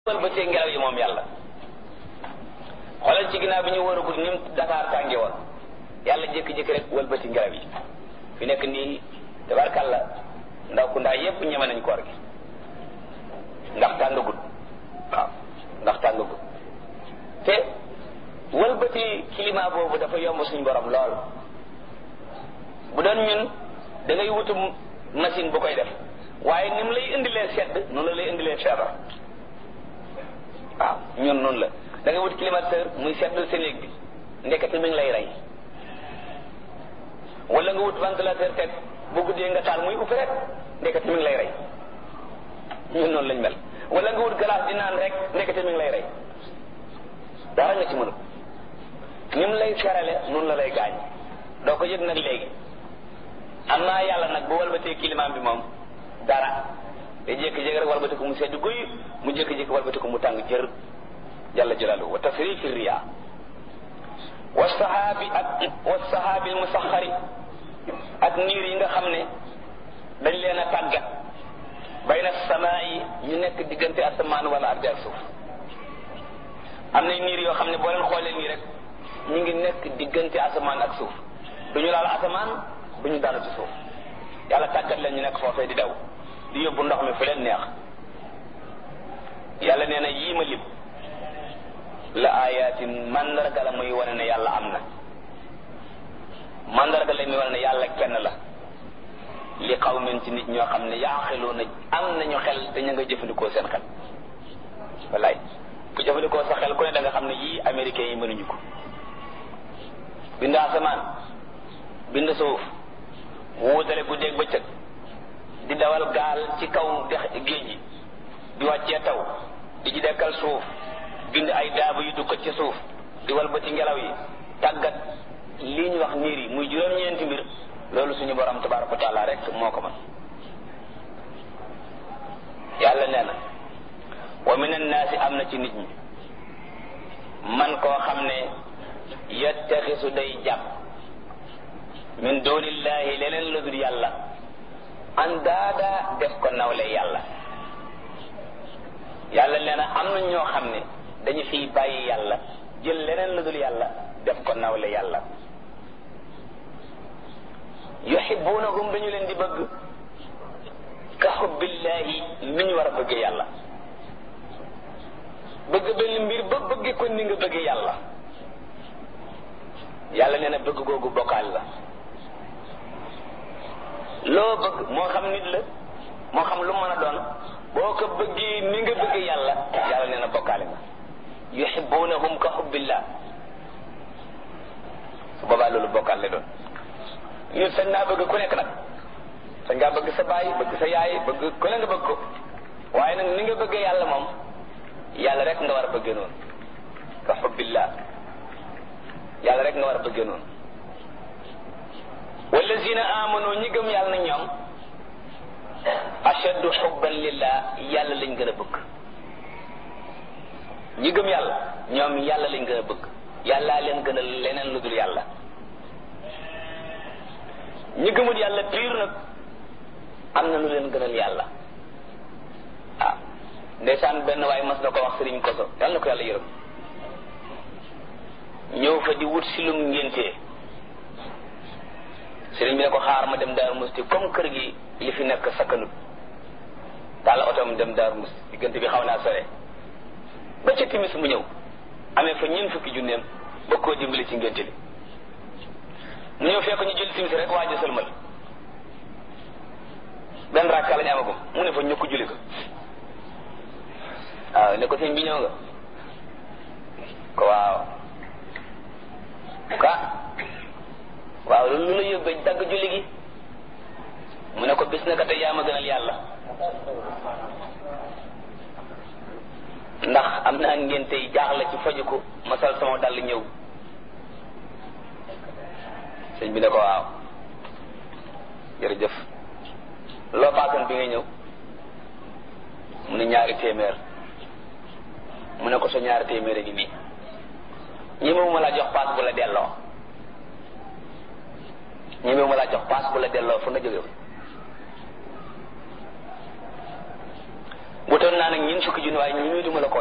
wëlbatee ngelaw yi moom yàlla xoolal ci ginnaaw bi ñu wëragul ni mu Dakar tànge woon yàlla jékki-jékki rek wëlbati ngelaw yi fi nekk nii tabarkàlla ndaw ku ndaa yépp ñeme nañ koor gi ndax tàngagut waaw ndax tàngagut te wëlbati climat boobu dafa yomb suñu borom lool bu doon ñun da ngay wutu machine bu koy def waaye ni mu lay indilee sedd noonu la lay indilee feebar waaw ñun noonu la da ngay wut climatiseur muy seddal sa néeg bi ndekete mi ngi lay rey wala nga wut ventilateur teg bu guddee nga taal muy upp rek ndekete mi ngi lay rey ñun noonu lañ mel wala nga wut glace di naan rek ndekete mi ngi lay rey dara nga ci mënu ni mu lay ferale noonu la lay gaañ doo ko yëg nag léegi am naa yàlla nag bu walbatee climat bi moom dara te jékki-jékki rek walbati ko mu sedd guy mu jékki-jékki walbati ko mu tàng jër jalla jalaaluhu wa tasrifi riya wa sahaabi ak wa sahaabi al musaxari ak niir yi nga xam ne dañ leen a tàggat bayna samaa yi ñu nekk diggante asamaan wala ardi ak suuf am na niir yoo xam ne boo leen xoolee nii rek ñu ngi nekk diggante asamaan ak suuf duñu laal asamaan duñu daanu ci suuf yàlla tàggat leen ñu nekk foofee di daw di yóbbu ndox mi fu leen neex yàlla nee na yii ma lim la ayatin mandarga la muy wane ne yàlla am na mandarga la muy wane ne yàlla kenn la li qawmin ci nit ñoo xam ne yaaxiluuna am nañu xel te ñu nga jëfandikoo seen xel wallaay ku jëfandikoo sa xel ku ne da nga xam ne yii américains yi mënuñu ko bind asamaan bind suuf wuutale guddeeg bëccëg di dawal gaal ci kaw dex géej gi di wàccee taw di ci dekkal suuf bind ay daaba yu dukkat ci suuf di walbati ngelaw yi tàggat lii ñu wax niir yi muy juróom-ñeenti mbir loolu suñu borom tabaraka wa taala rek moo ko mën yàlla nee na wa min annaasi am na ci nit ñi man koo xam ne yattaxisu day jàpp min dunillahi leneen la dul yàlla an daada def ko nawle yàlla yàlla nee na am na ñoo xam ne dañu fiy bàyyi yàlla jël leneen la dul yàlla def ko nawle yàlla yuhibbunahum dañu leen di bëgg ka xubbillahi ni ñu war a bëggee yàlla bëgg benn mbir ba bëgge ko ni nga bëggee yàlla yàlla nee na bëgg googu bokkaal la loo bëgg moo xam nit la moo xam lu mën a doon boo ko bëggee ni nga bëggee yàlla yàlla nee na bokkaale nga yuhibbunahum ka xubbillah su boobaa loolu bokkaal la doon nit sañ naa bëgg ku nekk nag sañ ngaa bëgg sa baay bëgg sa yaay bëgg ku ne nga bëgg ko waaye nag ni nga bëggee yàlla moom yàlla rek nga war a bëggee noonu ka xubbillah yàlla rek nga war a bëggee noonu wallazina amanu ñi gëm yàlla na ñoom ashaddu xubban lillah yàlla lañ gën a bëgg ñi gëm yàlla ñoom yàlla lañ gën a bëgg yàllaa leen gën a leneen lu dul yàlla ñi gëmul yàlla piir nag am na lu leen gënal yàlla ah ndeysaan benn waaye mas na ko wax sëriñ koso yàlla na ko yàlla yërëm ñëw fa di wut si lum ngéntee sëriñ bi ne ko xaar ma dem Daaru Musti comme kër gi li fi nekk sakkanut daal otom dem Daaru Musti diggante bi xaw naa sore ba ca timis mu ñëw amee fa ñeent fukki junneem ba koo dimbali ci ngénte li mu ñëw fekk ñu jël timis rek waaj a sëlmal benn rakka la ñu amagum mu ne fa ñukk julli ko waaw ne ko sëñ bi ñëw nga ko waaw ka waaw loolu lu la yóbbee dagg julli gi mu ne ko bis na ka tey yaa ma gënal yàlla ndax am naa ngénte yi jaaxle ci faju ko ma sol sama dàll ñëw sëñ bi ne ko waaw jërëjëf loo paasoon bi nga ñëw mu ne ñaari téeméer mu ne ko sa ñaari téeméer a ngi nii ñi ma la jox paas bu la delloo ñi ma la jox paas bu la delloo fu nga jóge jotoon naa nag ñeent fukki junni waaye ñi muy duma la ko